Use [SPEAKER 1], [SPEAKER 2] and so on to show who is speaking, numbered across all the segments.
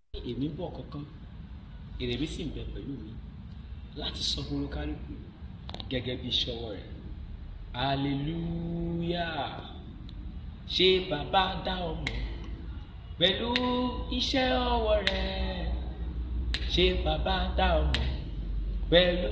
[SPEAKER 1] èmi ń bọ̀ kankan èrè mi sì ń bẹ pẹ̀lú mi láti sọ fún olúkálùkù gẹ́gẹ́ bí ìṣọwọ́ rẹ̀ hallelujah ṣé bàbá dá ọmọ pẹ̀lú iṣẹ́ ọwọ́ rẹ̀ ṣé bàbá dá ọmọ pẹ̀lú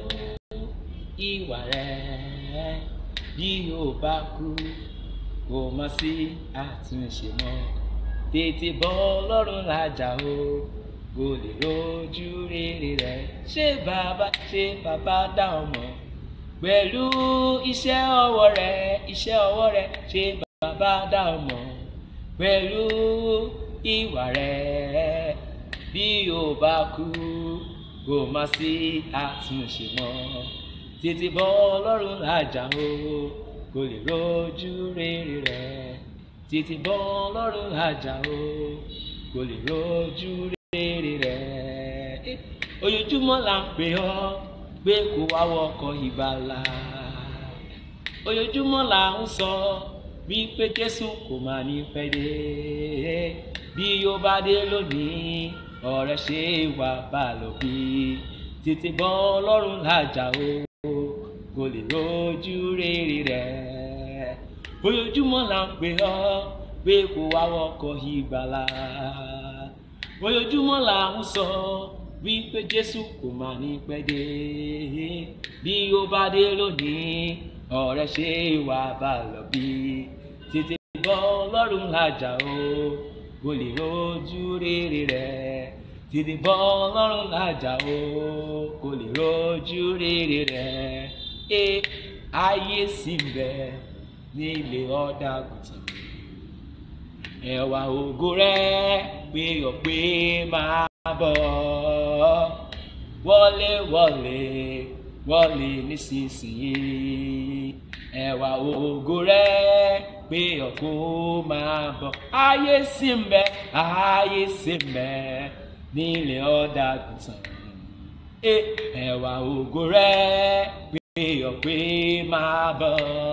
[SPEAKER 1] ìwà rẹ̀ bí o bá kú kò mọ̀ sí àtúnṣe mọ́ tètè bọ́ lọ́rùn lájà o kò lè rojú rere rẹ̀ ṣé bàbá ṣé bàbá dá ọmọ pẹ̀lú iṣẹ́ ọwọ́ rẹ̀ iṣẹ́ ọwọ́ rẹ̀ ṣé bàbá dá ọmọ pẹ̀lú ìwà rẹ̀ bí o bá kú kò má sí àtúnṣe mọ́ tètè bọ́ lọ́rùn lájà o kò lè rojú rere rẹ̀ tètè bọ́ lọ́rùn lájà o kò lè rojú rere rẹ̀ ojoojúmọ́ là ń pè ọ́ pé kó wá wọkọ̀ ìgbàlà ojoojúmọ́ là ń sọ wípé Jésù kò máa ní pẹ́ dé bí ó bá dé lónìí ọ̀rẹ́ ṣe wà bá lọ bí tètè bọ́ lọ́rùn lájà o kò lè rojú rere rẹ̀ ojoojúmọ́ là ń pè ọ́ pé kó wá wọkọ̀ ìgbàlà ojoojúmọ́ là ń sọ wípé Jésù kò máa ní pẹ́ dé bí ó bá dé lónìí ọ̀rẹ́ ṣe wà bá lọ bí tètè bọ́ lọ́rùn lájà o kò lè rojú rere rẹ̀ tètè bọ́ lọ́rùn lájà o kò lè rojú rere rẹ̀ ẹ ayé sì ń bẹ nílé ọ̀dà àgùntàn ẹwà ògo rẹ̀ pé ọ̀pẹ máa bọ̀ wọlé wọlé wọlé nísinsìnyí ẹwà ògo rẹ̀ pé ọ̀pẹ máa bọ̀ ayé sì ń bẹ ayé sì ń bẹ nílé ọ̀dà àgùntàn ẹwà ògo rẹ̀ pé ọ̀pẹ máa bọ̀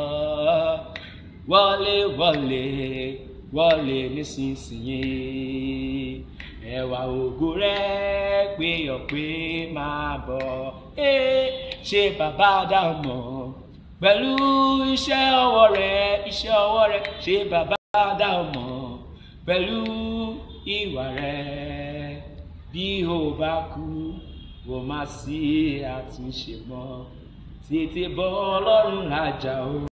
[SPEAKER 1] wọlé wọlé wọlé nísinsìnyí ẹwà ògo rẹ pé ọpẹ máa bọ̀ ẹ ṣe bàbá dàmọ pẹ̀lú iṣẹ́ ọwọ́ rẹ iṣẹ́ ọwọ́ rẹ ṣe bàbá dàmọ pẹ̀lú ìwà rẹ bí o bá kú kò má sí àtúnṣe mọ́ tètè bọ́ Ọlọ́run lájà o.